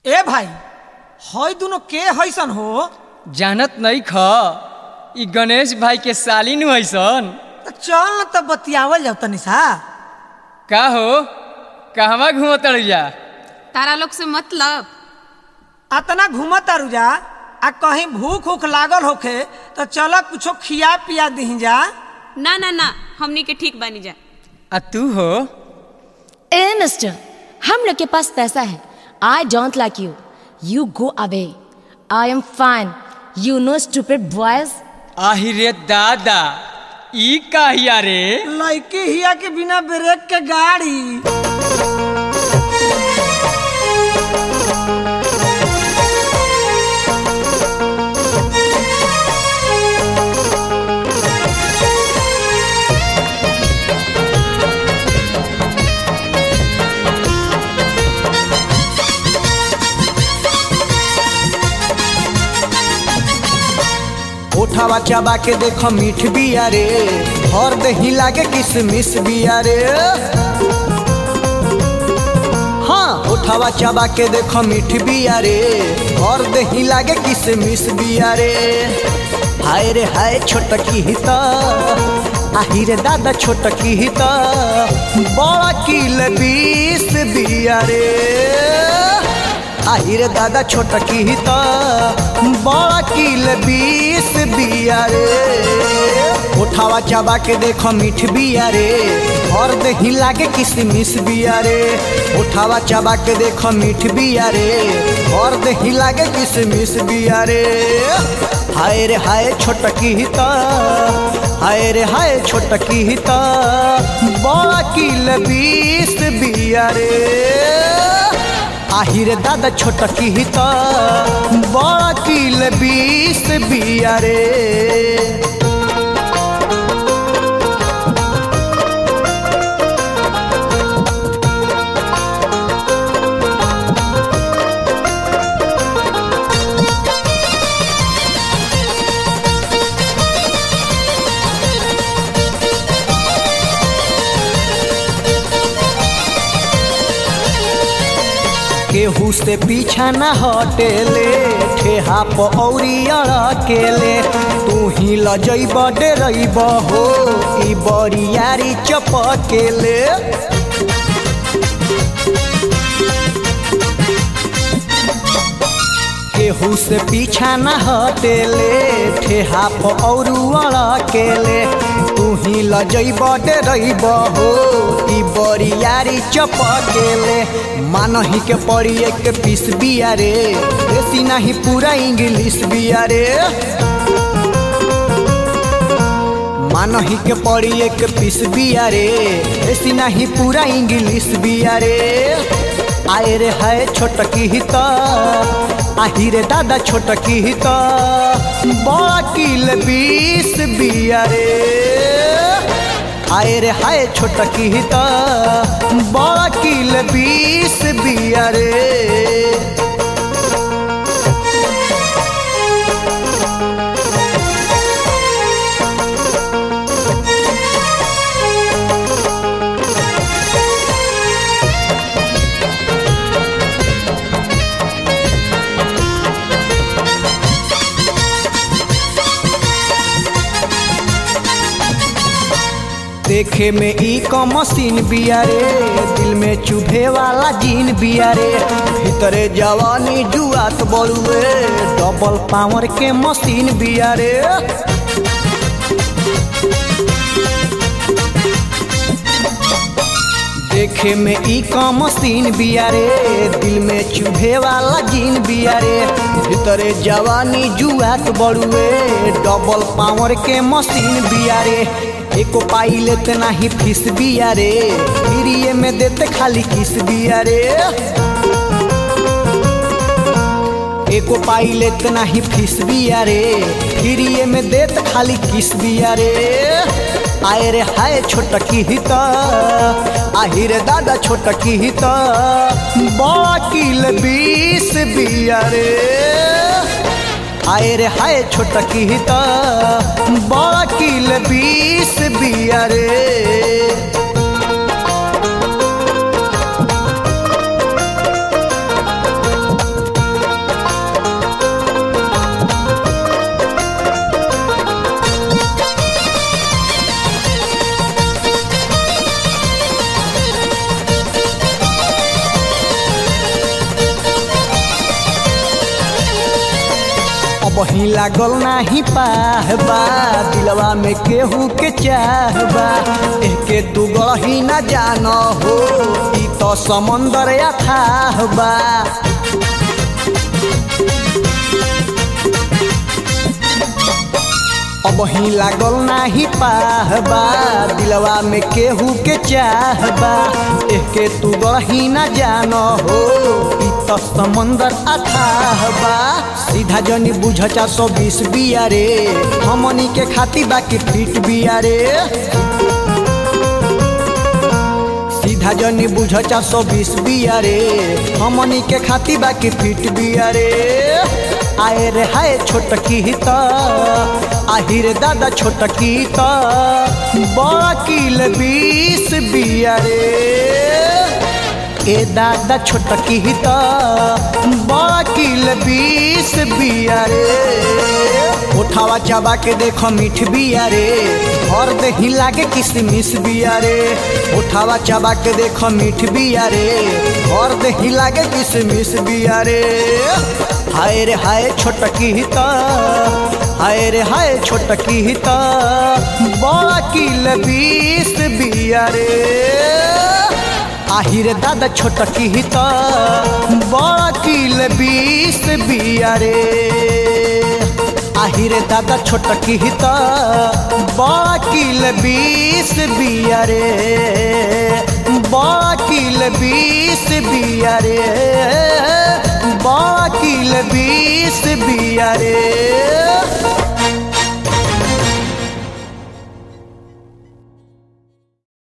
ए भाई हई दुनो के हैसन हो जानत नहीं ख ई गणेश भाई के साली नु हैसन त चल न त बतियावल जाओ तनी सा का हो कहवा घूमत जा तारा लोग से मतलब अतना घूमत तारू जा आ कहीं भूख उख लागल होखे तो चल कुछो खिया पिया दही जा ना ना ना हमनी के ठीक बनी जा आ तू हो ए मिस्टर हम लोग के पास पैसा है I don't like you you go away I am fine you know stupid boys आहि रे दादा ई काहिया रे लड़की हिया के बिना ब्रेक के गाड़ी उठावा चबा के देखो मीठ बिया रे और दही लागे किसमिस बिया रे हाँ उठावा चबा के देखो मीठ बिया रे और दही लागे किसमिस बिया रे हाय रे हाय छोटकी हित आही रे दादा छोटकी हित बड़ा किल बीस बिया रे आही रे दादा छोटकी हित बड़ा किल बीस बिया रे उठावा चबा के देखो मीठ बिया रे और दही लागे किसमिस बिया रे उठावा चबा के देखो मीठ बिया रे और दही लागे किसमिस बिया रे हाय रे हाय छोटकी हित हाय रे हाय छोटकी हित बड़ा किल बीस बिया रे आहिरे दादा छोटकी हित बड़ा किल बीस बिया रे केहू से पीछा न हटेले ठेहा पौरी अड़केले तू ही लजैब डेरैब हो ई बरियारी चपकेले केहू से पीछा न हटेले ठेहा पौरू अड़केले तू ही लजैब डेरैब हो ई बरियारी चपकेले मानही के पड़ी एक पीस बिया रे देसी नहीं पूरा इंग्लिश बिया रे मानही के पड़ी एक पीस बिया रे देसी नहीं पूरा इंग्लिश बिया रे आए रे हाय छोटकी हित आही रे दादा छोटकी हित बड़ा किल बीस बिया रे आए रे हाय छोटकी हित बड़ा किल बीस बिया रे देखे में ई क मशीन बिया रे दिल में चुभे वाला जीन बिया रे भीतरे जवानी जुआत बड़ुए डबल पावर के मशीन बिया रे देखे में ई क मशीन बिया रे दिल में चुभे वाला जीन बिया रे भीतरे जवानी जुआत बड़ुए डबल पावर के मशीन बिया रे एको पाई लेते नाही फीस बिया रे फ्रीए में देते खाली किस बिया रे एको पाई लेते नाही फीस बिया रे फ्रीए में देते खाली किस बिया रे आए रे हाय छोटकी हित आही रे दादा छोटकी हित बड़ा किल बीस बिया रे आए रे हाय छोटकी हित बड़ा किल बीस बिया रे अब ही लागल नाही पाहबा दिलवा में केहू के चाहबा एके तू गही न जान हो ई तो समंदर अथाह बा अब ही लागल नाही पाहबा दिलवा में केहू के चाहबा एके तू गही न जान हो ई तो समंदर अथाहबा सीधा जनी बुझ चार सौ बीस बिया रे हमनी के खाती बाकी फिट बिया रे सीधा जनी बुझ चार सौ बीस बिया रे हमनी के खाती बाकी फिट बिया रे आए रे हाय छोटकी त आहिर दादा छोटकी त बड़ा किल बीस बिया रे ए दादा छोटकी त बड़ा किल बीस बिया रे उठावा चाबा के देखो मीठ बिया रे और दही लागे किसमिस बिया रे उठावा चाबा के देखो मीठ बिया रे और दही लागे किसमिस बिया रे हाय रे हाय छोटकी त हाय रे हाय छोटकी त बड़ा किल बीस बिया रे আহিরে দাদা ছোট কিহিত বড় কিল বিষ বিয়ারে আহিরে দাদা ছোট কিহিত বড় কিল বিষ বিয়ারে বড় কিল বিষ বিয়ারে বড় কিল বিষ বিয়ারে